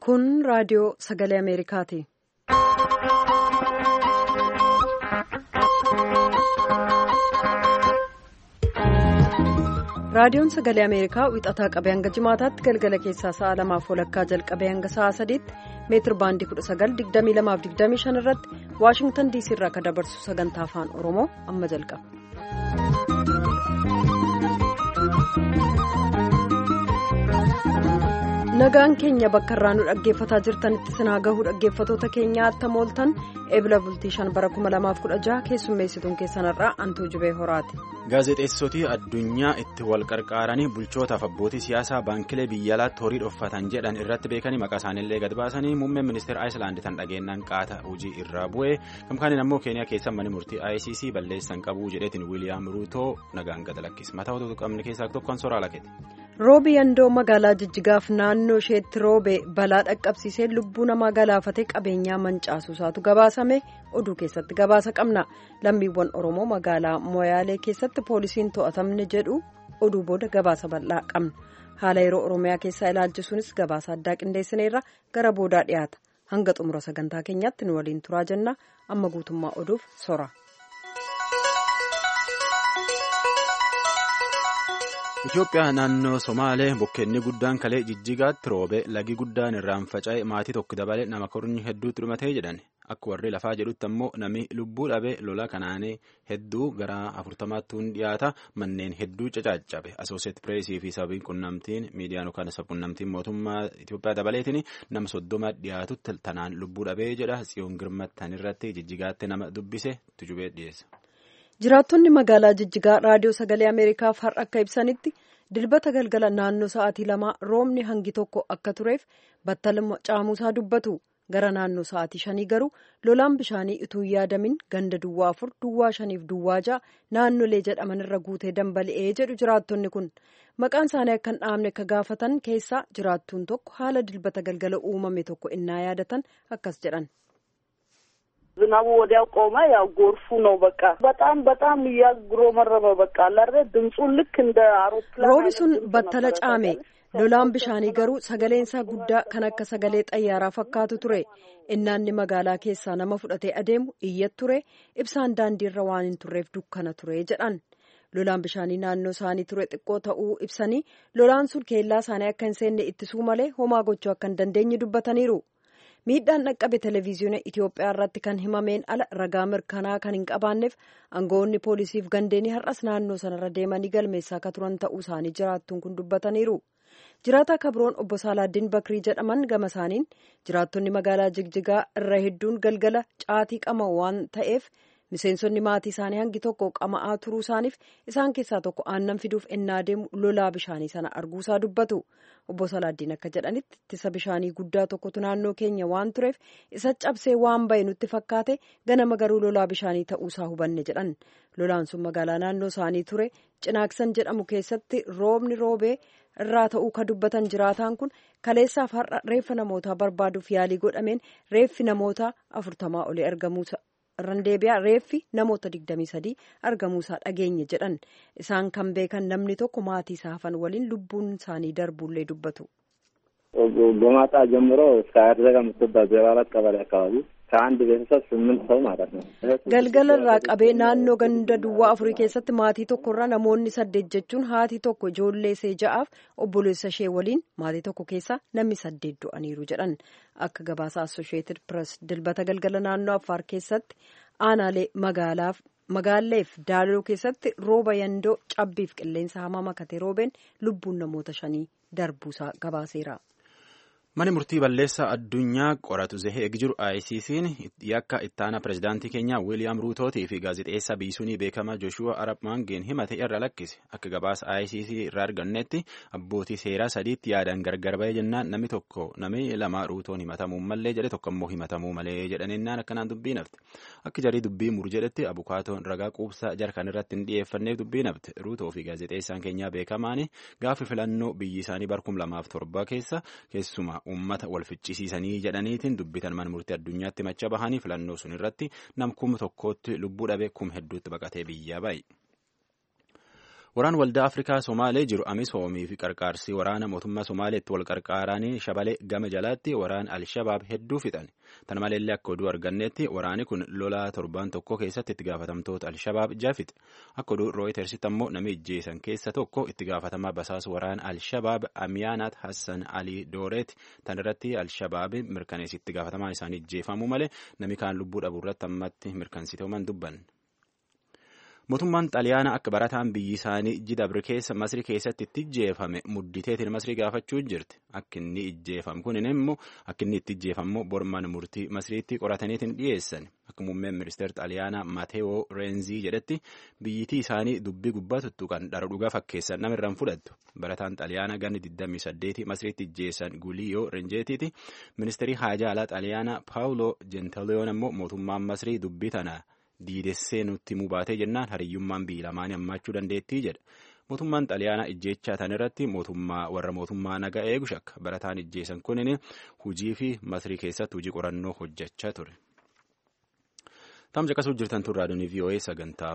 Kun raadiyoo sagalee Ameerikaati. Raadiyoon sagalee Ameerikaa wixataa qabee hanga jimaataatti galgala keessaa sa'a lamaaf walakkaa jalqabee hanga sa'a sadiitti meetir baandii 1922-25 irratti Waashingtan diisii irraa kan dabarsu sagantaa afaan Oromoo amma jalqaba. Nagaan keenya bakka irraa nu dhaggeeffataa jirtanitti sinaa gahuu dhaggeeffatoota keenyaa attam ooltan eebila bultii shan bara 2016 keessummeessituun keessanirraa antuu jubee horaati. Gaazexeessitooti addunyaa itti wal qarqaaranii bulchootaaf abbootii siyaasaa baankilee biyya alaatti horii dhoffatan jedhan irratti beekanii maqaa isaaniillee gad baasanii muummeen ministeera Ayislaand tan dhageenyaan qaata hojii irraa bu'ee gamkaaniin ammoo keeniyaa keessa manni murtii ICC balleessan qabuu jedheetiin wiiliyaam ruutoo nagaan gad lakkise mataa otoo qabne keessaa tokkoon soraa lakkete. roobi yandoo magaalaa jijjigaaf naannoo isheetti roobe balaa dhaqqabsiisee lubbuu namaa galaafatee qabeenyaa mancaasuusaatu gabaasame oduu keessatti gabaasa qabna lammiiwwan oromoo magaalaa moyaalee keessatti poolisiin to'atamne jedhu oduu booda gabaasa bal'aa qabna haala yeroo oromiyaa keessaa ilaalchisuunis gabaasa addaa qindeessineerra gara boodaa dhiyaata hanga xumura sagantaa keenyaatti nu waliin turaa jenna amma guutummaa oduuf sora. Itoophiyaa naannoo Somaalee bokkeenni guddaan kalee jijjigaatti roobe lagi guddaan irraan faca'e maatii tokko dabalee nama kornyi hedduutti dhumatee jedhan akka warri lafaa jedhutti ammoo namni lubbuu dhabe lola kanaanee hedduu gara afurtamaatti dhiyaata manneen hedduu caccabe asooseet pireesii fi sababiin qunnamtiin miidiyaan yookaan qunnamtiin mootummaa Itoophiyaa dabaleetiin nama soddoma dhiyaatutti tanaan lubbuu dhabee jedha tsiyoon girmattan irratti jijjigaatti nama dubbise tujubee dhiyeessa. jiraattonni magaalaa jijjigaa raadiyoo sagalee ameerikaaf har'a akka ibsanitti dilbata galgala naannoo sa'aatii lamaa roobni hangi tokko akka tureef battaluma caamuusaa dubbatu gara naannoo sa'aatii shanii garuu lolaan bishaanii utuu yaadamin ganda duwwaa afur duwwaa shaniif duwwaa ja'a naannolee jedhaman irra guutee dambali'ee jedhu jiraattonni kun maqaan isaanii akka hin dhaamne akka gaafatan keessaa jiraattuun tokko haala dilbata galgala uumame tokko innaa yaadatan akkas jedhan. ዝናቡ ወዲያው ቆመ። ያው ጎርፉ ነው በቃ በጣም በጣም እያጉረመረመ በቃ አላረ ድምፁን ልክ እንደ አውሮፕላን roobi sun battala caame lolaan bishaanii garuu sagaleensaa guddaa kan akka sagalee xayyaaraa fakkaatu ture innaanni magaalaa keessaa nama fudhatee adeemu iyyat ture ibsaan daandiirra waan hin turreef dukkana ture jedhan lolaan bishaanii naannoo isaanii ture xiqqoo ta'uu ibsanii lolaan sun keellaa isaanii akka hin seenne ittisuu malee homaa gochuu akka hin dandeenye dubbataniiru. miidhaan dhaqqabe televezyiina itiyoophiyaa irratti kan himameen ala ragaa mirkanaa kan hin qabaanneef aangawoonni poolisiif gandeenii har'as naannoo sanarra deemanii galmeessaa akka turan ta'uu isaanii jiraattuun kun dubbataniiru jiraataa kabroon obbo saalaaddiin bakrii jedhaman gama isaaniin jiraattonni magaalaa jigjigaa irra hedduun galgala caatii qama waan ta'eef miseensonni maatii isaanii hangi tokko qama'aa turuu isaaniif isaan keessaa tokko aannan fiduuf ennaa deemu lolaa bishaanii sana arguusaa dubbatu obbo Salaaddiin akka jedhanitti ittisa bishaanii guddaa tokkotu naannoo keenya waan tureef isa cabsee waan bahe nutti fakkaate ganama garuu lolaa bishaanii ta'uusaa hubanne jedhan lolaan sun magaalaa naannoo isaanii ture cinaaksan jedhamu keessatti roobni roobee irraa ta'uu ka dubbatan jiraataan kun kaleessaaf har'a reeffa namootaa barbaaduuf yaalii godhameen reeffi namoota afurtamaa olii argamuusa. irraan deebi'aa reeffi namoota 23 argamuusaa dhageenye jedhan isaan kan beekan namni tokko maatii isaa hafan waliin lubbuun isaanii darbuullee dubbatu. ጎማጣ ጀምሮ እስከ አርዘጋ የምትባል ዜሮ አራት ቀበሌ አካባቢ ከአንድ ቤተሰብ ስምንት ሰው ማለት ነው። galgala irraa qabee naannoo ganda duwwaa afurii keessatti maatii tokkorraa namoonni saddeet jechuun haati tokko ijoollee ishee ja'aaf obboleessa ishee waliin maatii tokko keessaa namni saddeet du'aniiru jedhan akka gabaasa assosheeted press dilbata galgala naannoo affaar keessatti aanaalee magaalaaf magaalleef daaloo keessatti rooba yandoo cabbiif qilleensa hamaa makatee roobeen lubbuun namoota shanii darbuusaa gabaaseera. Mani murtii balleessaa addunyaa qoratu zahee jiru ICC'n yakka ittaana pirezidaantii keenyaa Wiiliyaam Ruutootii fi gaazexeessaa biisuunii beekamaa Jooshuwa Arab Maangeen himate irra lakkise akka gabaasa ICC irraa argannetti abbootii seeraa sadiitti yaadaan gargar bahee jennaan namni tokko namni lama Ruutoon himatamuu malee jedhe tokko immoo himatamuu malee jedhaninnaan akkanaan dubbii nafte akka jarii dubbii muru jedhetti abukaatoon ragaa quubsaa jarkan irratti hin dhiyeeffanneef dubbii nafte Ruutoo fi gaazexeessaan keenyaa beekamaani gaafa filannoo biyyi isaanii barkum lamaaf torba keessa keessumaa uummata wal ficcisiisanii jedhaniitiin dubbitan mana murtii addunyaatti macha bahanii filannoo sun irratti nam kuma tokkootti lubbuu dhabe kuma hedduutti baqatee biyyaa bahe. Waraan waldaa Afrikaa Somaalee jiru Amisoomii fi qarqaarsii waraana mootummaa Somaaleetti wal qarqaaranii shabalee gama jalaatti waraan Alshabaab hedduu fixan. Tana maleellee akka oduu argannetti waraani kun lolaa torbaan tokko keessatti itti gaafatamtoota Alshabaab jafixe. Akka oduu Rooyitersitti ammoo namni ijjeesan keessa tokko itti gaafatamaa basaasa waraan Alshabaab Amiyaanaat Hassan Ali Dooreeti. Tan irratti Alshabaab mirkaneessi itti gaafatamaa isaanii ijjeefamuu malee namni kaan lubbuu dhabuu irratti ammatti mirkansiteeman dubban. Mootummaan xaliyaanaa akka barataan biyyi isaanii Jidabri keessa Masrii keessatti itti ijjeefame mudditeetiin Masrii gaafachuu jirti. Akka inni ijjeefame kun immoo akka inni itti ijjeefamu borman murtii Masriitti qorataniitiin dhiyeessan. Akka muummeen ministeera xaliyaanaa Mateewoo Reenzii jedhetti biyyittii isaanii dubbii gubbaa tuttuqan dhara dhugaa fakkeessan nama irraan fudhattu. Barataan xaliyaanaa ganni 28 Masriitti ijjeessan Guliyoo Renjeetiiti. Ministeerri haajaa alaa xaliyaanaa Paawuloo Jentaleyoon ammoo mootummaan Masrii dubbii tana. diidessee nutti himuu baatee jennaan hariyyummaan biyyi lamaanii hammaachuu dandeettii jedha. Mootummaan xaliyaanaa ijjeechaa tan irratti mootummaa warra mootummaa nagaa eegu shakka barataan ijjeessan kunin hujii fi masrii keessatti hujii qorannoo hojjechaa ture. Tamsa qasuu jirtan tun raadiyoon VOA sagantaa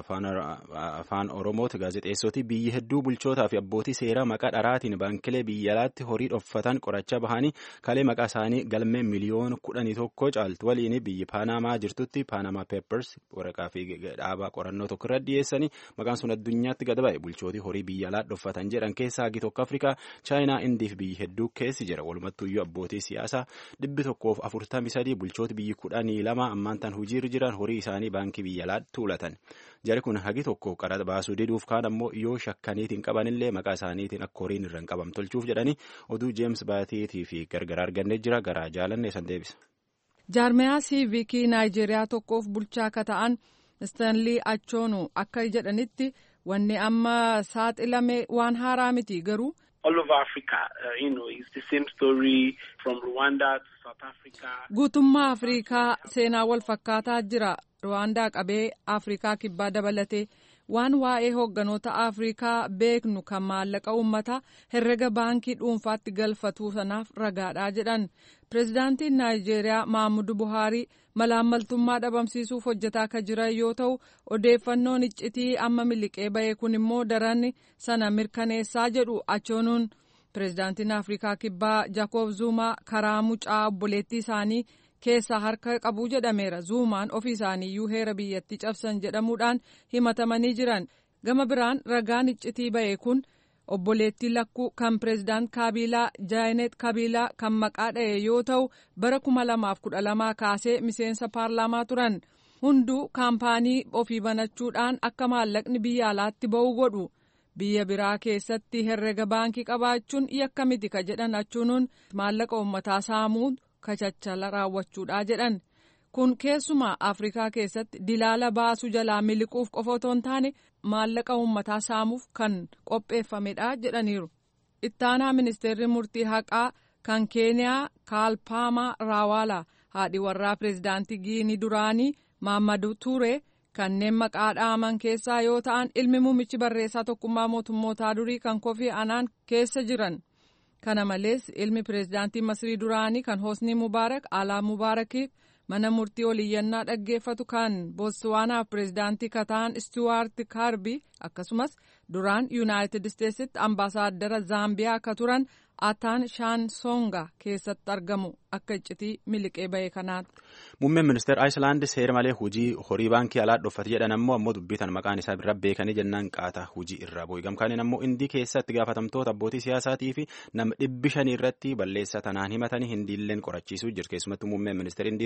afaan Oromooti gaazexeessoti biyyi hedduu bulchootaa fi abbootii seeraa maqaa dharaatiin baankilee biyya alaatti horii dhoffatan qorachaa bahanii kalee maqaa isaanii galmee miliyoona kudhanii tokko caaltu waliin biyyi Paanamaa jirtutti Paanamaa Peppers waraqaa fi dhaabaa qorannoo tokko irra dhiyeessanii maqaan sun addunyaatti gad ba'e bulchootii horii biyya alaa dhoffatan jedhan keessaa hagi tokko Afrikaa Chaayinaa Indii fi biyyi hedduu keessi jira walumattuyyuu abbootii siyaasaa dhibbi tokkoof afurtamii sadii bulchooti biyyi kudhanii lama ammaan tan hojiirra jiran horii isaanii baankii biyya alaatti tuulatan jari kun hagi tokko qaraxa baasuu diduuf kaan ammoo yoo shakkaniitiin qabanillee maqaa isaaniitiin akka horiin irra hin qabam tolchuuf jedhanii oduu jeems baatiitii fi gargaraa argannee jira garaa jaalanne san deebisa. jaarmiyaa siivikii naayijeeriyaa tokkoof bulchaa akka ta'an istaanlii achoonu akka jedhanitti wanni amma saaxilame waan haaraa miti garuu. all over Africa. Uh, you know, it's the same story from Rwanda to South Africa. Guutummaa Afrikaa seenaa wal fakkaataa jira. Rwaandaa qabee Afrikaa kibbaa dabalatee waan waa'ee hoogganoota Afrikaa beeknu kan maallaqa uummataa herrega baankii dhuunfaatti galfatuu sanaaf ragaadhaa jedhan. Pireezidaantiin Naayijeeriyaa Maamudu Buhaarii malaammaltummaa dhabamsiisuuf hojjetaa akka jiran yoo ta'u odeeffannoon iccitii amma miliqee ba'e kun immoo daran sana mirkaneessaa jedhu achoonuun pireezidaantiin Afrikaa kibbaa Jaakob Zuumaa karaa mucaa obboleettii isaanii keessaa harka qabuu jedhameera. Zuumaan ofii isaaniiyyuu heera biyyattii cabsan jedhamuudhaan himatamanii jiran. Gama biraan ragaan iccitii ba'e kun obboleettii lakkuu kan pireezidaant Kaabilaa Jaayinet Kabilaa kan maqaa dha'e yoo ta'u bara kuma lamaaf kudha lamaa kaasee miseensa paarlaamaa turan. Hunduu kaampaanii ofii banachuudhaan akka maallaqni biyya alaatti ba'u godhu. Biyya biraa keessatti herrega baankii qabaachuun yakka miti ka jedhan achuunuun maallaqa uummataa saamuu kachachala raawwachuudha jedhan. Kun keessumaa Afrikaa keessatti dilaala baasuu jalaa miliquuf qofa otoo hin taane maallaqa uummataa saamuuf kan qopheeffamedha jedhaniiru. Ittaanaa ministeerri murtii haqaa kan Keeniyaa Kaalpaamaa Raawaalaa haadhi warraa pireezidaantii Giinii duraanii Maammadu Ture kanneen maqaa dhaaman keessaa yoo ta'an ilmi muummichi barreessaa tokkummaa mootummootaa durii kan Kofi Anaan keessa jiran. Kana malees ilmi pireezidaantii Masrii duraanii kan Hosni Mubaarak Alaa Mubaarakiif mana murtii oliyyannaa dhaggeeffatu kan Bootsuwaanaaf pireezidaantii kataan Istuwaart Kaarbii akkasumas duraan Yuunaayitid Isteetsitti ambaasaaddara Zaambiyaa akka turan Ataan Shaansonga keessatti argamu akka iccitii miliqee ba'e kanaatti. Muummeen ministeera Ayislaand seera malee hojii horii baankii alaa dhoffate jedhan ammoo ammoo dubbitan maqaan isaa bira beekanii jennaan qaata hojii irraa bu'e gamkaaniin ammoo indii keessatti gaafatamtoota abbootii siyaasaatii fi nama dhibbi shanii irratti balleessaa tanaan himatanii hindiilleen qorachiisuu jiru keessumattuu muummeen ministeera indii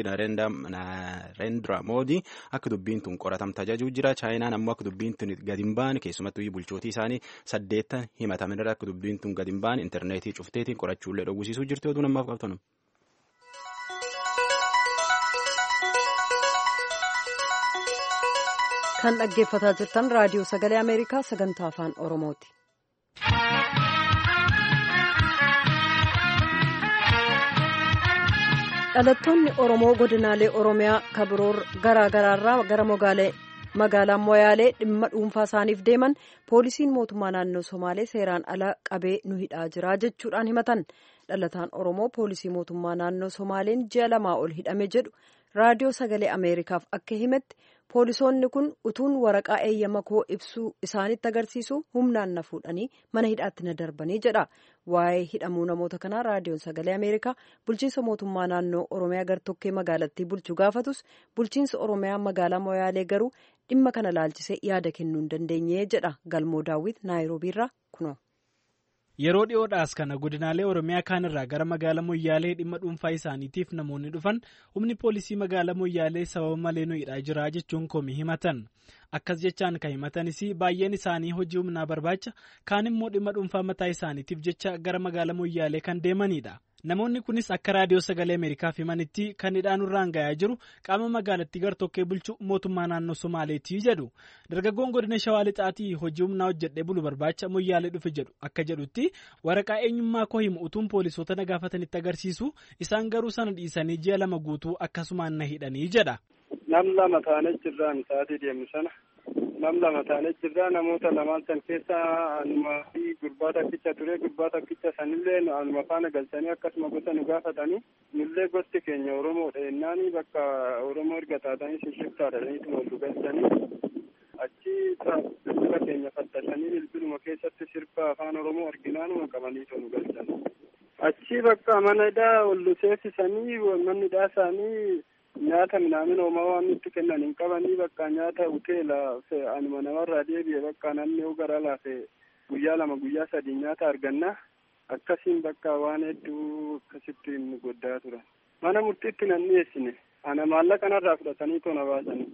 Narendra Moodii akka dubbiin tun qoratamta jajuu jira chaayinaan ammoo akka dubbiin tun gadi hin baane keessumattuu bulchootii isaanii saddeettan himataman irra akka dubbiin tun gadi hin baane intarneetii cufteetiin qorachuullee dhowwisiisuu jirti oduu namaaf qabtanu. kan dhaggeeffataa jirtan raadiyoo sagalee ameerikaa sagantaa afaan oromooti. dhalattoonni oromoo godinaalee oromiyaa kabiroo garaa garaarraa gara magaalaa moyaalee dhimma dhuunfaa isaaniif deeman poolisiin mootummaa naannoo somaalee seeraan ala qabee nu hidhaa jira jechuudhaan himatan dhalataan oromoo poolisii mootummaa naannoo somaaleen ji'a lamaa ol hidhame jedhu raadiyoo sagalee ameerikaaf akka himetti poolisoonni kun utuun waraqaa eeyyama koo ibsuu isaanitti agarsiisu humnaan na fuudhanii mana hidhaatti na darbanii jedha waa'ee hidhamuu namoota kanaa raadiyoon sagalee ameerikaa bulchiinsa mootummaa naannoo oromiyaa gartokkee magaalattii bulchu gaafatus bulchiinsa oromiyaa magaalaa moyaalee garuu dhimma kana laalchisee yaada kennuu hin dandeenye jedha galmoo daawwit naayiroobiirraa kunoo. Yeroo dhiyoodhaas kana godinaalee Oromiyaa kaanirraa gara magaalaa Moyyaalee dhimma dhuunfaa isaaniitiif namoonni dhufan humni poolisii magaalaa Moyyaalee sababa malee nu hidhaa jira jechuun komii himatan. Akkas jechaan kan himatanis baay'een isaanii hojii humnaa barbaacha kaan immoo dhimma dhuunfaa mataa isaaniitiif jecha gara magaalaa Moyyaalee kan deemanidha. Namoonni kunis akka raadiyoo sagalee Ameerikaaf himanitti kan hidhaan irraan gahaa jiru qaama magaalattii gartokkee bulchu mootummaa naannoo Somaaleetii jedhu. Dargaggoon godina Shawaa Lixaatii hojii humnaa hojjedhee bulu barbaacha moyyaalee dhufe jedhu akka jedhutti waraqaa eenyummaa koo himu utuun poolisoota na gaafatanitti agarsiisu isaan garuu sana dhiisanii ji'a lama guutuu akkasumaan na hidhanii jedha. Nam lama taanee jirraan sa'aatii deemu sana nam lama taanee jirraa namoota lamaan san keessa anuma fi gurbaa takkicha ture gurbaa takkicha sanillee anuma faana galchanii akkasuma gosa nu gaafatanii nullee gosti keenya oromoodha jennaani bakka oromoo erga taatanii shiftaadhaniitu wal galchanii achi bilbila keenya fattashanii bilbiluma keessatti sirba afaan oromoo arginaanuma qabaniitu nu galchan achi bakka mana hidhaa ol seensisanii manni hidhaa isaanii nyaata minaamin homaa waan nutti kennan hin qabanii bakka nyaata hoteela anuma namarraa deebi'e bakka namni yoo gara laafe guyyaa lama guyyaa sadii nyaata arganna akkasiin bakka waan hedduu akkasitti nu goddaa turan mana murtiitti nan dhiyeessine ana maallaqa narraa fudhatanii tona baasanii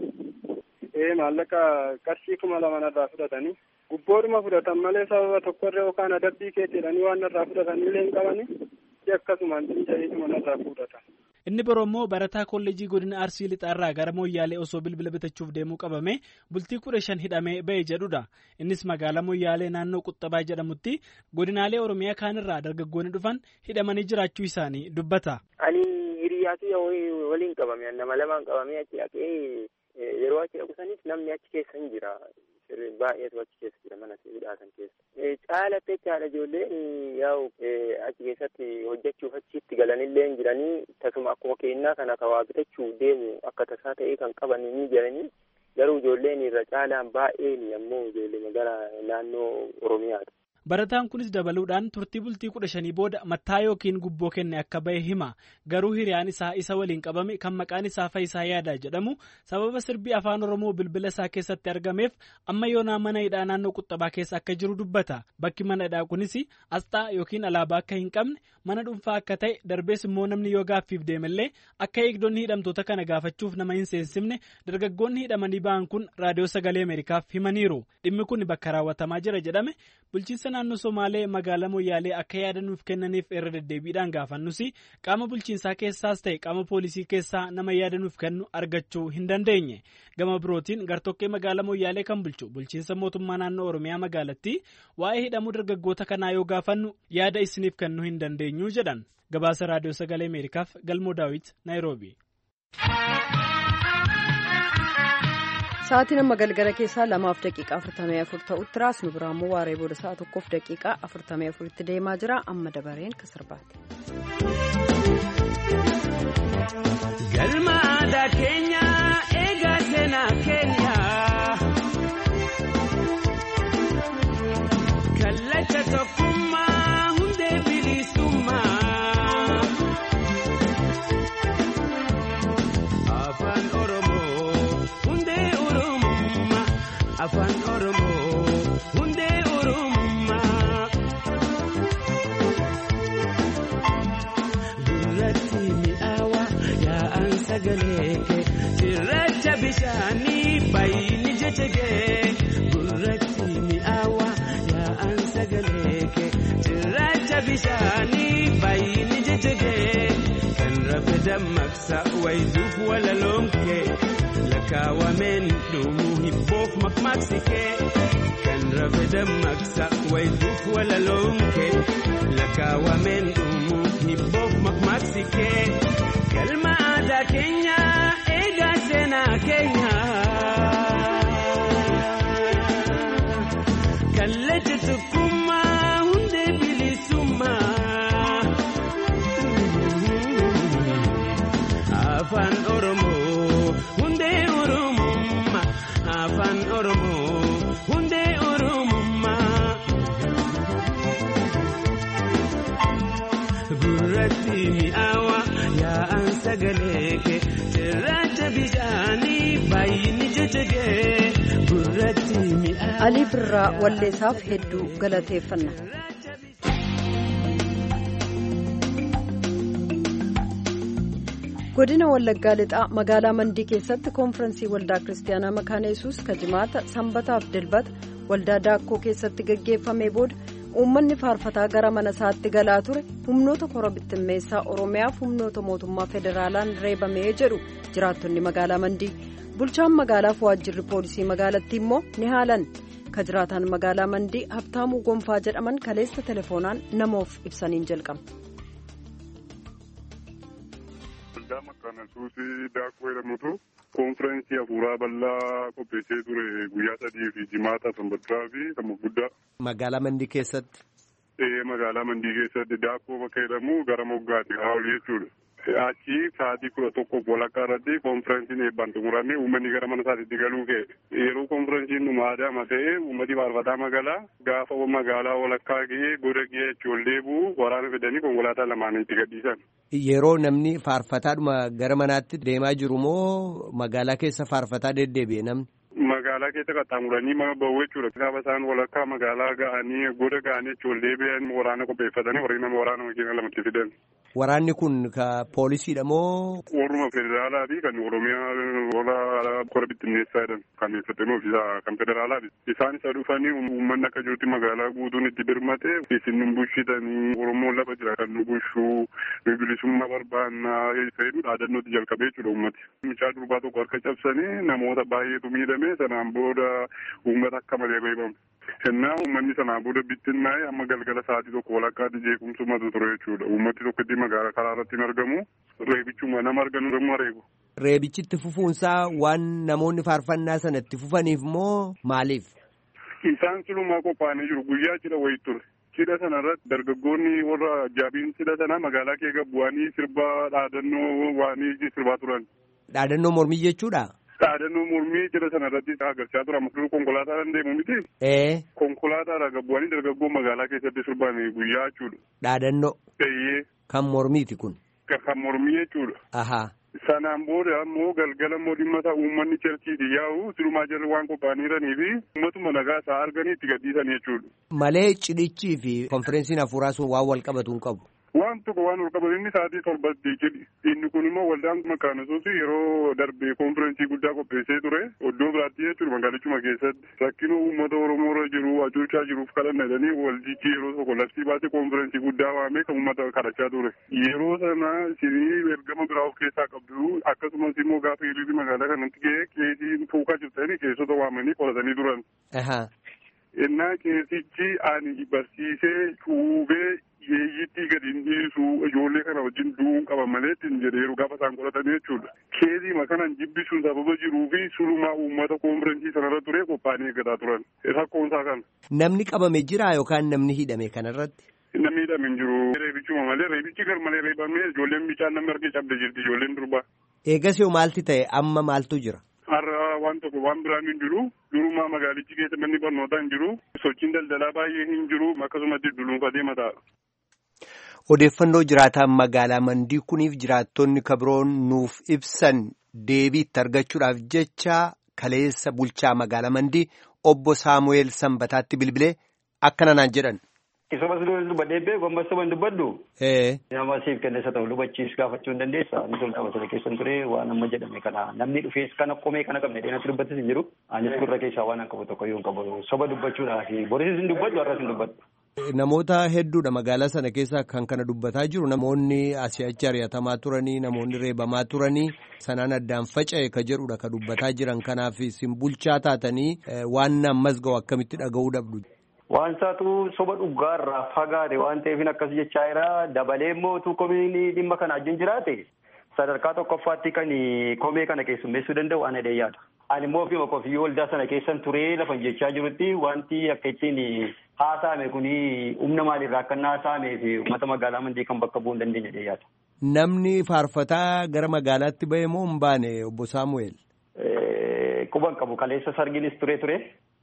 ee maallaqa qarshii kuma lama narraa fudhatanii gubboodhuma fudhatan malee sababa tokkorra yookaan adabbii keetti jedhanii waan narraa fudhatanillee hin qabanii akkasumaan cinca'eetuma narraa fudhatan. Inni biroo immoo barataa kolleejii godina Arsii Lixaarraa gara Moyyaalee osoo bilbila bitachuuf deemuu qabame bultii kudha shan hidhamee ba'e jedhudha. Innis magaalaa Moyyaalee naannoo Quxxabaa jedhamutti godinaalee Oromiyaa kaanirraa dargaggoonni dhufan hidhamanii jiraachuu isaanii dubbata. Ani hiriyaa kiyya waliin qabame nama lamaan qabamee achi dhaqee yeroo achi dhaqu sanis namni achi keessa hin jira. baay'eetu achi keessa jira mana hidhaatan keessa. Caalatti jechaadha ijoolleen yaa'u achi keessatti hojjechuuf achitti galanillee hin jiranii tasuma akkuma kennaa kana kawaa bitachuuf deemu akka tasaa ta'ee kan qaban ni jiranii garuu ijoolleen irra caalaan baay'een ammoo ijoollee magaalaa naannoo Oromiyaati. Barataan kunis dabaluudhaan turtii bultii kudha shanii booda mattaa yookiin gubboo kenne akka bahe hima. Garuu hiriyaan isaa isa waliin qabame kan maqaan isaa Fayisaa Yaadaa jedhamu sababa sirbii afaan Oromoo bilbila isaa keessatti argameef amma yoonaa mana hidhaa naannoo Quxxabaa keessa akka jiru dubbata. Bakki mana hidhaa kunis asxaa yookiin alaabaa akka hin qabne mana dhuunfaa akka ta'e darbees immoo namni yoo gaaffiif deemallee akka eegdonni hidhamtoota kana gaafachuuf nama hin seensifne dargaggoonni hidhamanii ba'an kun raadiyoo sagalee Ameerikaaf himaniiru. Dhimmi kun bakka raawwatamaa jira jedhame bulchiinsa naannoo Somaalee magaalaa Moyyaalee akka yaada nuuf kennaniif irra deddeebiidhaan gaafannus qaama bulchiinsaa keessaas ta'e qaama poolisii keessaa nama yaada nuuf kennu argachuu hin dandeenye. Gama birootiin gartokkee magaalaa Moyyaalee kan bulchu bulchiinsa mootummaa naannoo Oromiyaa magaalattii waa'ee hidhamuu dargaggoota kanaa yoo gaafannu yaada isiniif kennuu hin dandeenyu jedhan. Gabaasa raadiyoo sagalee Ameerikaaf Galmoo Daawit Naayiroobi. Sa'aatiin amma galgala keessaa lamaaf daqiiqaa afurtamii afur ta'utti raasnu biraa immoo waaree booda sa'a tokkoof daqiiqaa afurtamii afuritti deemaa jira amma dabareen kan sirbaati. Galma aadaa keenya eegaa seenaa keenya kallacha tokkummaa hundee bilisummaa. Afaan Oromoo hundee Oromummaa Afaan Oromoo hundee Oromummaa. Gurratti mi'aawa yaa'an sagalee kee cirracha bishaanii baay'ini jechegee. Gurratti mi'aawa yaa'an sagalee kee cirracha bishaanii baay'ini jechegee. Kan rafe dammaqsa wayituuf walaloomkee lakkaawameen dhumuu hibboof maqmaqsikee. Kan rafe dammaqsa wayituuf walaloomkee lakkaawameen dhumuu hibboof maqmaqsikee. Galma aadaa keenya eegaa seenaa keenya. Kallacha tokkummaa hundee bilisummaa. Afaan Oromoo hundee Oromummaa. mi'aawa yaa'an sagalee kee cirracha bishaanii baay'inni jajjagee gurratti mi'aawa. Alii Birraa Walleessaaf hedduu galateeffanna. godina wallaggaa lixaa magaalaa mandii keessatti koonfirensii waldaa kiristaanaa makaana yesuus kajimaata sanbataaf dilbata waldaa daakkoo keessatti gaggeeffamee booda uummanni faarfataa gara mana isaatti galaa ture humnoota kora bittimmeessaa oromiyaaf humnoota mootummaa federaalaan reebamee jedhu jiraattonni magaalaa mandii bulchaan magaalaaf waajjirri poolisii magaalattii immoo ni haalan ka jiraataan magaalaa mandii habtaamuu gonfaa jedhaman kaleessa telefoonaan namoof ibsaniin jalqaba. waldaa makaana yesuusii daakkoo jedhamutu koonfirensii hafuuraa bal'aa qopheessee ture guyyaa sadii fi jimaata sanbataa fi kan guddaa. Magaalaa Mandii keessatti. Ee magaalaa Mandii keessatti daakkoo bakka jedhamu gara moggaatti haa ol jechuudha. Achi sa'aatii kudha tokkoof walakkaa irratti koonfirensiin eebbaan xumuramee uummanni gara mana isaatti galuu ka'e. Yeroo koonfirensiin dhuma aadaama ta'e uummati faarfataa magaalaa gaafa magaalaa walakkaa ga'ee goda ga'ee achi ol deebi'u waraana fidanii konkolaataa lamaan itti gadhiisan. Yeroo namni faarfataadhuma gara manaatti deemaa jiru moo magaalaa keessa faarfataa deddeebi'e namni? Magaalaa keessa qaxxaamuranii mana bahu jechuudha. Gaafa isaan walakkaa magaalaa ga'anii goda ga'anii achi ol deebi'an waraana qopheeffatanii warri nama waraana makiina lamatti fidan. Waraanni kun ka poolisiidha moo? Warruma federaalaa fi kan Oromiyaa warra kora bittinneessaa jedhan kan eessatti ofiisaa kan federaalaati. Isaan isa dhufanii uummanni akka jirutti magaalaa guutuun itti birmate isin nu bushitanii Oromoon lafa jira kan nu bushuu nu bilisummaa barbaannaa fayyadu dhaadannootti jalqabee jechuudha uummati. Mucaa durbaa tokko harka cabsanii namoota baay'eetu miidhame sanaan booda uummata akka malee reebamu. Kennaa uummanni sanaan booda bittinnaa'e amma galgala sa'aatii tokko walakkaatti jeequmsumatu ture jechuudha. Uummati tokko itti magaalaa karaa irratti hin argamu. Reebichuma nama arganu immoo reebu. Reebichi itti fufuunsaa waan namoonni faarfannaa sana itti fufaniif moo maaliif? Isaan silumaa qophaa'anii jiru. Guyyaa cidha wayii ture. Cidha sana irratti dargaggoonni warra ajaa'ibiin cidha sana magaalaa kee gabbu'anii sirbaa dhaadannoo waanii sirbaa turan. Dhaadannoo mormii jechuudha? Dhaadannoo mormii cidha sana irratti agarsiisaa tura. Amma konkolaataan deemu miti. Ee. Konkolaataadha gabbu'anii dargaggoo magaalaa keessatti sirban guyyaa jechuudha. Dhaadannoo. Eeyyee. Kan mormiiti kun. Kan mormii jechuudha. Ahaa. Sanaan booda ammoo galgala immoo dhimma isaa uummanni cherchiiti yaa'u silumaa jarri waan qophaa'aniiranii fi uummatuma nagaa isaa arganii itti gadhiisan jechuudha. Malee cidhichii fi konferensiin hafuuraa sun waan wal qabatu hin qabu. Waan tokko waan wal qabatu inni sa'aatii torbatti cidhi. Inni kun immoo waldaan makaana yesuus yeroo darbe konferensii guddaa qopheessee ture iddoo biraatti jechuudha magaalichuma keessatti. Rakkinoo uummata Oromoo irra jiru hacuucaa jiruuf kadhanna jedhanii waldichi yeroo tokko labsii baasee konferensii guddaa waamee kan uummata kadhachaa ture. Yeroo sana isinii ergama biraa of keessaa qabdu akkasumas immoo gaafa hiriirri magaalaa kanatti ga'ee qeesii tuukaa jirtanii qeessota waamanii qoratanii turan. Innaa qeesichi ani barsiisee cuubee yeeyyittii gadi hin dhiisu ijoollee kana wajjin du'uun qaba malee ittiin jedheeru gaafa isaan qoratanii jechuudha. Keezii kanan jibbisuun sababa jiruu fi sulumaa uummata koonfirensii sanarra ture qophaa'anii eeggataa turan. Rakkoonsaa kana. Namni qabame jira yookaan namni hidhame kanarratti? Namni hidhame hin jiru. Reebichuma malee reebichi gar malee reebamee ijoolleen bichaan namni argee cabde jirti ijoolleen durbaa. Eegas yoo maalti ta'e amma maaltu jira? Har'a waan tokko waan biraan hin jiru. Durumaa magaalichi keessa manni barnootaa hin jiru. Sochiin daldalaa baay'ee hin jiru. Akkasumas dudduunfatee mataadha. Odeeffannoo jiraataan magaalaa Mandii kuniif jiraattonni kabiroon nuuf ibsan deebiitti argachuudhaaf jecha kaleessa bulchaa magaalaa Mandii obbo Saamu'eel Sanbataatti bilbilee akkana naan jedhan. Isuma si dubbadhee beeku ammas soba hin dubbaddu. Nama siif kenneessa ta'u lubachiis gaafachuu hin dandeessa. Inni tolta basala keessan ture waan amma jedhame kana namni dhufees kana qomee kana qabne dheena dubbatis hin jiru. Anis gurra keessaa waan qabu tokko yoo hin qabu soba dubbachuudhaaf borisis hin dubbaddu har'as hin dubbaddu. Namoota hedduudha magaalaa sana keessa kan kana dubbataa jiru namoonni asii achi ari'atamaa turanii namoonni reebamaa turanii sanaan addaan faca'e ka jedhudha ka dubbataa jiran kanaaf isin bulchaa taatanii waan ammas ga'u akkamitti dhaga'uu dhabdu. Waan isaatu soba dhugaarraa fagaate waan ta'eef akkas jechaa jira dabalee immoo utuu komiin dhimma kana wajjin jiraate sadarkaa tokkoffaatti kan komee kana keessummeessuu danda'u ana yaada. Ani immoo ofii qofiyyuu waldaa sana keessan turee lafa jechaa jirutti wanti akka ittiin haasa'ame kun humna maalirraa akka inni haasa'amee fi uummata magaalaa mandii kan bakka bu'uu hin dandeenye yaada. Namni faarfataa gara magaalaatti bahe moo hin baane obbo Saamu'eel? Quban qabu kaleessa sarginis ture ture.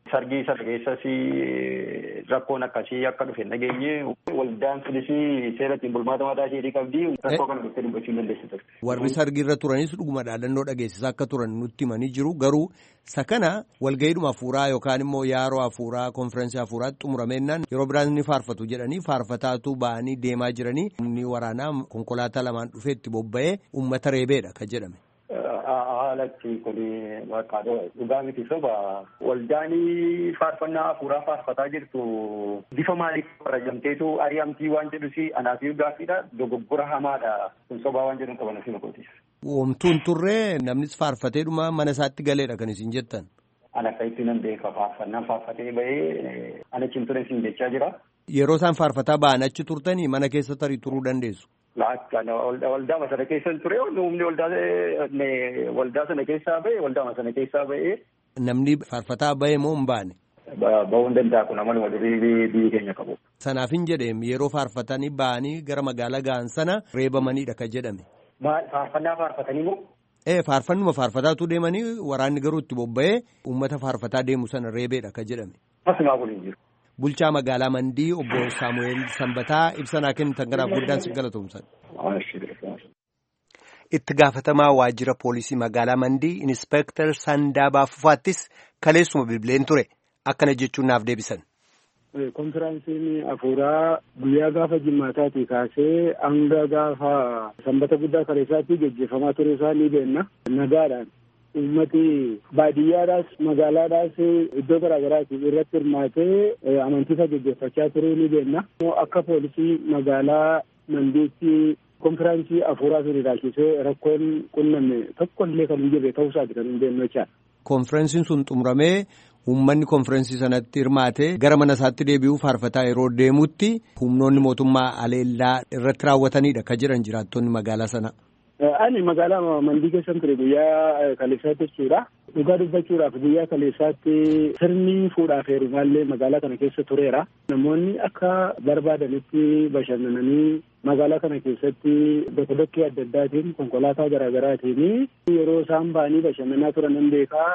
sargii sana keessas rakkoon akkasii akka dhufe nageenye waldaan sunis seera ittiin bulmaata mataa isheetii qabdi rakkoo kana dhuftee dubbachuu dandeessi ture. Warri sargiirra turanis dhuguma dhaadannoo dhageessisaa akka turan nutti himanii jiru garuu sakana walga'iidhuma hafuuraa yookaan immoo yaaroo hafuuraa konfiraansii hafuuraatti xumuramennaan yeroo biraan ni faarfatu jedhanii faarfataatu ba'anii deemaa jiranii humni waraanaa konkolaataa lamaan dhufee itti bobba'ee uummata reebeedha kan jedhame. haalatti kun dhugaa miti soba waldaanii faarfannaa hafuuraa faarfataa jirtu bifa maaliif barajamteetu ari'amtii waan jedhusi anaafii gaaffiidha dogoggora hamaadha kun sobaa waan jedhu qaban ofi makootis. Womtuun turree namnis faarfatee dhuma mana isaatti galeedha kan isin jettan. An akka itti nan beeka faarfannaan faarfatee bahee ana cimture isin jechaa jira. Yeroo isaan faarfataa ba'an achi turtanii mana keessa tarii turuu dandeessu. waldaa sana keessa ture humni waldaa sana keessaa ba'e waldaa sana keessaa ba'e. Namni faarfataa ba'e moo hin baane? Ba'uu hin danda'a kun amaluma durii biyyi keenya qabu. Sanaaf hin jedheem yeroo faarfatanii ba'anii gara magaalaa ga'an sana reebamaniidha kan jedhame. Faarfannaa faarfatanii moo? Ee faarfannuma faarfataatu deemanii waraanni garuu itti bobba'ee uummata faarfataa deemu sana reebeedha kan jedhame. Asumaa kun hin jiru. Bulchaa magaalaa Mandii obbo Saamu'eel Sanbataa ibsa naa kennitan garaaf guddaan si galatoomsan. Itti gaafatamaa waajjira poolisii magaalaa Mandii Inispeektar Sandaabaa Fufaattis kaleessuma bilbileen ture akkana jechuun naaf deebisan. Konfiraansiin hafuuraa guyyaa gaafa jimmaataatii kaasee hanga gaafa sanbata guddaa kaleessaatti gaggeeffamaa ture isaa ni beenna nagaadhaan. ummati baadiyyaadhaas magaalaadhaas iddoo garaagaraati irratti hirmaatee amantiisa gaggeeffachaa turuu ni beenna. Akka poolisii magaalaa Mandiitti konfiraansii hafuuraa sun ilaalchisee rakkoon qunname tokko illee kan hin jirre ta'uusaati kan hin beeknu jechaadha. Konfiraansiin sun xumuramee uummanni konfiraansii sanatti hirmaatee gara mana isaatti deebi'uu faarfataa yeroo deemutti humnoonni mootummaa aleellaa irratti raawwatanidha kan jiran jiraattonni magaalaa sana. Ani magaalaa Mandii keessan ture guyyaa kaleessaatti jechuudha. Dhugaa dubbachuudhaaf guyyaa kaleessaatti sirni fuudhaaf heerumaallee magaalaa kana keessa tureera. Namoonni akka barbaadanitti bashannananii magaalaa kana keessatti dokodokkee adda addaatiin konkolaataa garaagaraatiin yeroo isaan ba'anii bashannanaa turan nan beekaa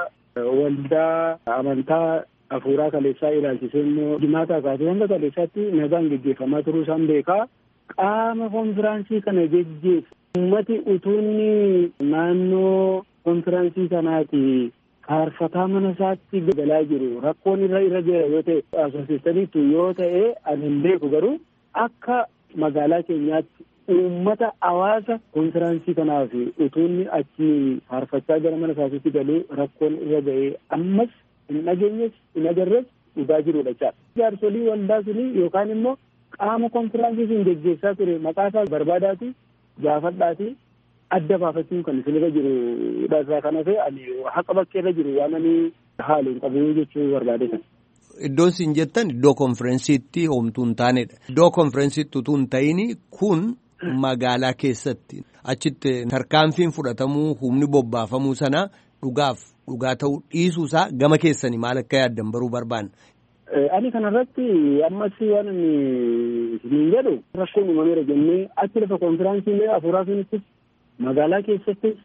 waldaa amantaa hafuuraa kaleessaa ilaalchisee immoo jimaataa kaasee hanga kaleessaatti nagaan gaggeeffamaa turuu isaan beekaa. Qaama konfiraansii kana geggeessu ummati utuunni naannoo konfiraansii kanaati faarfataa mana isaatti galaa jiru rakkoon irra irra jira yoo ta'e asoosistaniitu yoo ta'e ani hin beeku garuu akka magaalaa keenyaatti uummata hawaasa konfiraansii kanaaf utuunni achi faarfachaa gara mana isaatti galuu rakkoon irra ga'ee ammas hin dhageenyes hin agarres dhugaa jirudha jechaadha. Jaarsolii waldaa suni yookaan immoo qaama konfiraansii sun geggeessaa ture maqaa isaa barbaadaati gaafadhaati adda baafachuun kan isinirra jiru irraa kan hafe ani haqa bakkee irra jiru waan ani haalu hin qabu jechuu barbaade kan. Iddoon isin jettan iddoo konfireensiitti homtuu hin taanedha. Iddoo konfireensiitti utuu hin ta'in kun magaalaa keessatti achitti tarkaanfiin fudhatamuu humni bobbaafamuu sana dhugaaf dhugaa ta'uu dhiisuusaa gama keessanii maal akka yaaddan baruu barbaanna. Ani kanarratti ammas waan inni isiniin jedhu rakkoon uumameera jennee achi lafa konfiraansiilee hafuuraa sunittis magaalaa keessattis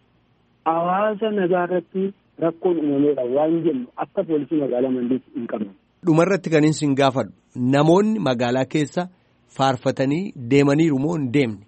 hawaasa nagaa irratti rakkoon uumameera waan jennu akka poolisii magaalaa mandiitti hin qabne. Dhumarratti kan isin gaafadhu namoonni magaalaa keessa faarfatanii deemaniiru moo hin deemne?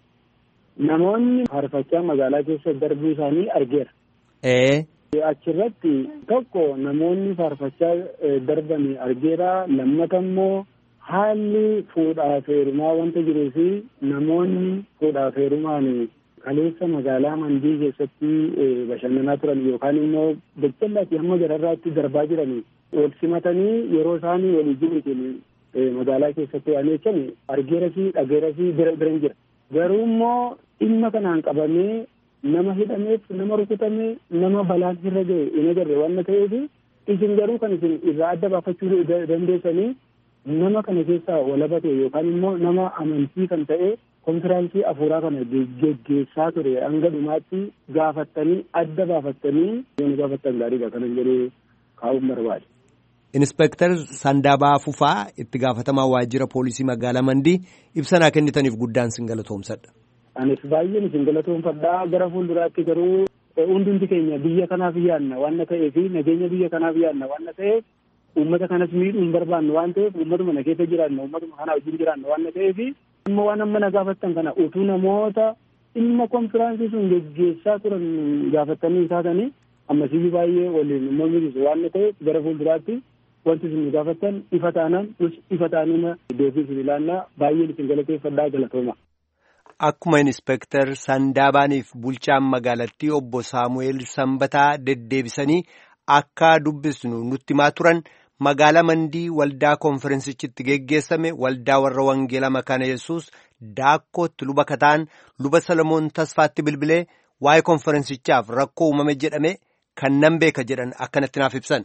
Namoonni faarfachaa magaalaa keessa darbuu isaanii argeera. Ee. Achirratti tokko namoonni faarfachaa darbanii argeera lammata immoo haalli fuudhaaf heerumaa wanta jiruu fi namoonni fuudhaaf heerumaan kaleessa magaalaa mandii keessatti bashannanaa turan yookaan immoo daldalaatii hamma gararraatti darbaa jiran wal simatanii yeroo isaanii walii jiruutiin magaalaa keessatti waan jechan argeera fi dhageera fi bira biran jira. Garuu immoo dhimma kanaan qabamee nama hidhameef nama rukutamee nama balaan irra ga'e hin agarre waan ta'eef isin garuu kan isin irraa adda baafachuu dandeessanii nama kana keessaa walabate yookaan immoo nama amantii kan ta'e konfiraansii hafuuraa kana geggeessaa ture hanga dhumaatti gaafattanii adda baafattanii yoo gaafattan gaariidha kanan jedhee kaa'uun barbaade. Inspektar Sandaabaa Fufaa itti gaafatamaa waajjira poolisii magaalaa Mandii ibsanaa kennitaniif guddaan sin galatoomsadha. Anis baay'een isin galatoomfadhaa gara fuulduraatti garuu hundumti keenya biyya kanaaf yaadna waan ta'eef nageenya biyya kanaaf yaadna waan ta'eef uummata kanas miidhuu hin barbaanne waan ta'eef uummatuma na keessa jiraanne uummatuma kana wajjin jiraanne waan ta'eef amma waan amma na gaafattan kana utuu namoota dhimma konfiraansii sun geggeessaa turan gaafattanii taatanii ammasii baay'ee waliin immoo milisu waan ta'eef gara fuulduraatti wanti isin gaafattan ifa taanaan ifa taanina deebii isin ilaallaa baay'een isin galateeffadhaa galatooma. Akkuma Inspektar Sandaabaaniif bulchaan magaalattii obbo Saamu'eel Sanbataa deddeebisanii akka dubbisnu nutti himaa turan magaalaa Mandii waldaa konferensichitti geggeessame waldaa warra Wangeelaa Makaana Yesuus daakkootti luba kataan luba Salomoon Tasfaatti bilbilee waa'ee konferensichaaf rakkoo uumame jedhame kan nan beeka jedhan akkanatti naaf ibsan.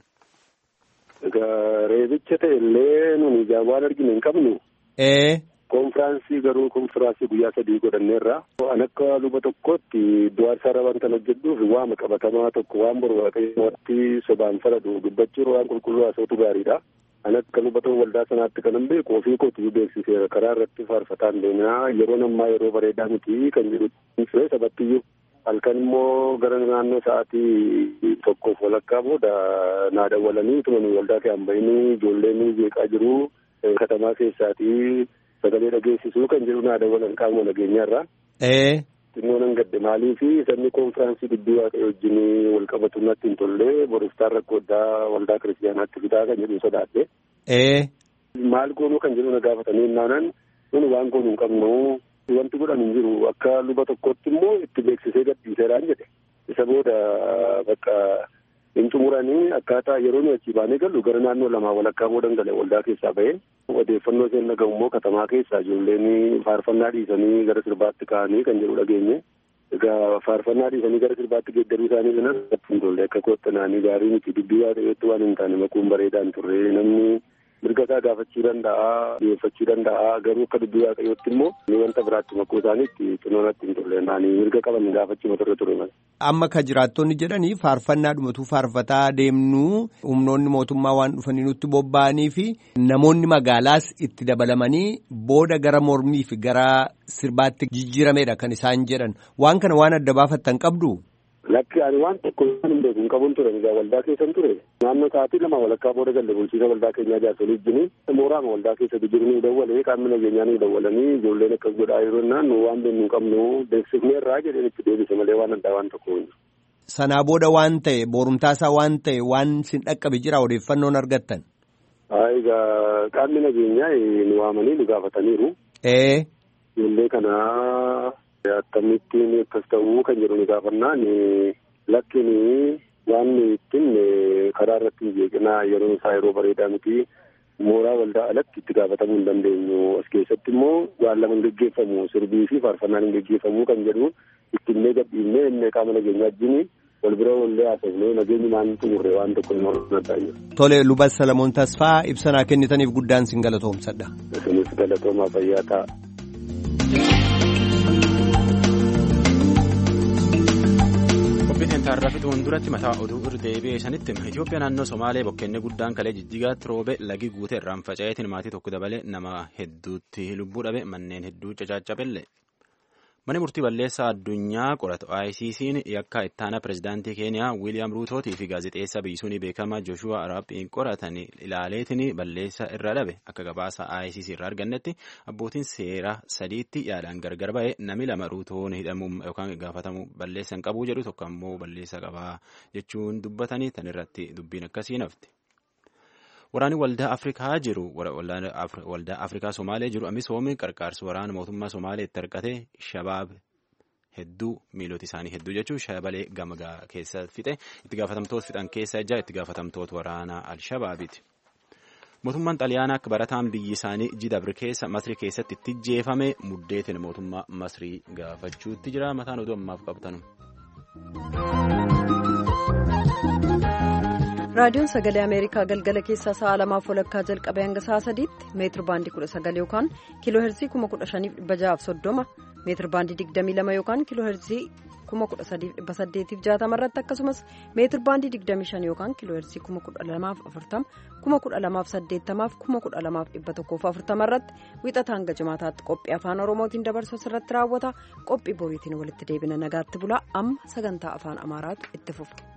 Egaa reebicha ta'e illee nuni ijaan waan arginu hin qabnu. Konfiraansii garuu konfiraansii guyyaa sadii godhanneerra. An akka luba tokkotti iddoo aarsaa wanta hojjedhuuf waama qabatamaa tokko waan boru waaqayyooti sobaan faladhu dubbachuun waan qulqulluu haasa'utu gaariidha. An akka luba ta'u waldaa sanaatti kanan beeku ofii kootu beeksiseera karaa irratti faarfataan deemaa yeroon ammaa yeroo bareedaa miti kan jedhu ture sabattiyyuu. halkan immoo gara naannoo sa'aatii tokkoof walakkaa booda naa dawwalanii tumanii waldaa kee hambayinii ijoolleen jeeqaa jiru katamaa keessaatii sagalee dhageessisuu kan jedhu naa dawwalan qaama nageenyaarraa. xinnoo nan gadde maalii fi sabni konfiraansii dubbii waaqayyo wajjin wal qabatu natti hin tolle boroftaan rakkoo addaa waldaa kiristiyaanaatti fidaa kan jedhu sodaadhe. maal goonuu kan jedhu na gaafatanii naanan nuni waan goonuu hin qabnu wanti godhan hin jiru akka luba tokkotti immoo itti beeksisee gadhiiseeraan jedhe isa booda bakka hin xumuranii akkaataa yeroo nu achii baanee gallu gara naannoo lamaa walakkaa boodan gale waldaa keessaa bahee odeeffannoo isheen dhagahu immoo katamaa keessaa ijoolleen faarfannaa dhiisanii gara sirbaatti ka'anii kan jedhu dhageenye egaa faarfannaa dhiisanii gara sirbaatti geeddaruu isaanii kanas hin tolle akka koottanaanii gaarii miti dubbii waaqayyootti waan hin taane makuun bareedaan turre namni mirga isaa gaafachuu danda'a dhiyeeffachuu danda'a garuu akka dubbii waaqayyootti immoo ni wanta biraatti makuu isaaniitti xinoonatti hin turre naanii mirga qaban gaafachuu turre ture mala. Amma ka jiraattonni jedhanii faarfannaa dhumatu faarfataa deemnuu humnoonni mootummaa waan dhufanii nutti bobba'anii fi namoonni magaalaas itti dabalamanii booda gara mormii fi gara sirbaatti jijjiirameedha kan isaan jedhan waan kana waan adda baafattan qabdu. Lakki ani waan tokko waan hin beeku hin qabuun ture egaa waldaa keessan ture naannoo sa'aatii lama walakkaa booda galle bulchiisa waldaa keenyaa jaarsolii wajjin mooraama waldaa keessatti jiru nu dawwalee qaamni nageenyaa nu dawwalanii ijoolleen akkas godhaa yeroo naan nu waan beeknu hin qabnu beeksifneerraa jedheen itti deebise malee waan addaa waan tokko hin Sanaa booda waan ta'e boorumtaasaa waan ta'e waan sin dhaqqabe jira odeeffannoon argattan. Egaa qaamni nageenyaa nu waamanii nu gaafataniiru. Ijoollee kanaa. Akkamittiin akkas ta'uu kan jedhu ni gaafannaan lakkin waan ittiin karaa irratti hin jeeqinaa yeroo isaa yeroo bareedaa miti mooraa waldaa alatti itti gaafatamuu hin dandeenyu as keessatti immoo waan lama hin geggeeffamu sirbii fi faarfannaan hin geggeeffamu kan jedhu ittinnee gadhiifnee inni qaama nageenyaa wajjin wal bira wallee haasofnee nageenyi maan xumurre waan tokko hin hordofataa jiru. Tole luba Salamoon Tasfaa ibsanaa kennitaniif guddaan sin galatoomsadha. Isinis galatoomaa fayyaa ta'a. Tarraa fixuun duratti mataa oduu irra deebi'ee sanitti Itoophiyaa naannoo Somaalee bokkeenni guddaan kalee jijjigaatti roobe lagi guute irraan faca'eetiin maatii tokko dabalee nama hedduutti lubbuu dhabe manneen hedduu cacaacabelle. Mani murtii balleessaa addunyaa qoratu ICC'n yakka ittaana pirezidaantii Keeniyaa Wiiliyaam Ruutootii fi gaazexeessa biyyisuunii beekamaa Jooshuwaa Araabbiin qoratan ilaaleetiin balleessaa irra dhabe akka gabaasa ICC irraa argannetti abbootiin seeraa sadiitti yaadaan gargar ba'e nami lama Ruutoon hidhamuu yookaan gaafatamuu balleessa hin qabuu jedhu tokko ammoo balleessa qabaa jechuun dubbatanii tan irratti dubbiin akkasii nafti. Waraanni waldaa Afrikaa jiru waldaa Afrikaa Somaalee jiru amisoomii qarqaarsa waraana mootummaa Somaalee itti hirkate shabaab hedduu miilota isaanii hedduu jechuun shabalee gamagaa keessa fixe itti gaafatamtoota fixan keessa ijaa itti gaafatamtoota waraanaa Alshabaabiiti. Mootummaan Xaliyaanaa akka barataan biyyi isaanii Jidabri keessa Masrii keessatti itti jeefame muddeetiin mootummaa Masrii gaafachuutti jira mataan oduu ammaaf qabtanu. raadiyoon sagalee ameerikaa galgala keessaa sa'a lamaaf walakkaa jalqabee hanga sa'a sadiitti meetir baandii kudha sagal yookaan kiiloo heerzii kuma kudha shaniif dhibba ja'aaf soddoma meetir baandii digdamii lama yookaan kiiloo heerzii kuma kudha sadiif dhibba saddeetiif jaatama irratti akkasumas meetir baandii digdamii shan yookaan kiiloo heerzii kuma kudha lamaaf afurtama kuma kudha lamaaf saddeettamaaf kuma kudha lamaaf dhibba tokkoof afurtama irratti wixata hanga jimaataatti qophii afaan oromootiin dabarsu irratti raawwata qophii boriitiin walitti deebina nagaatti bulaa amma sagantaa afaan amaaraatu itti fufa.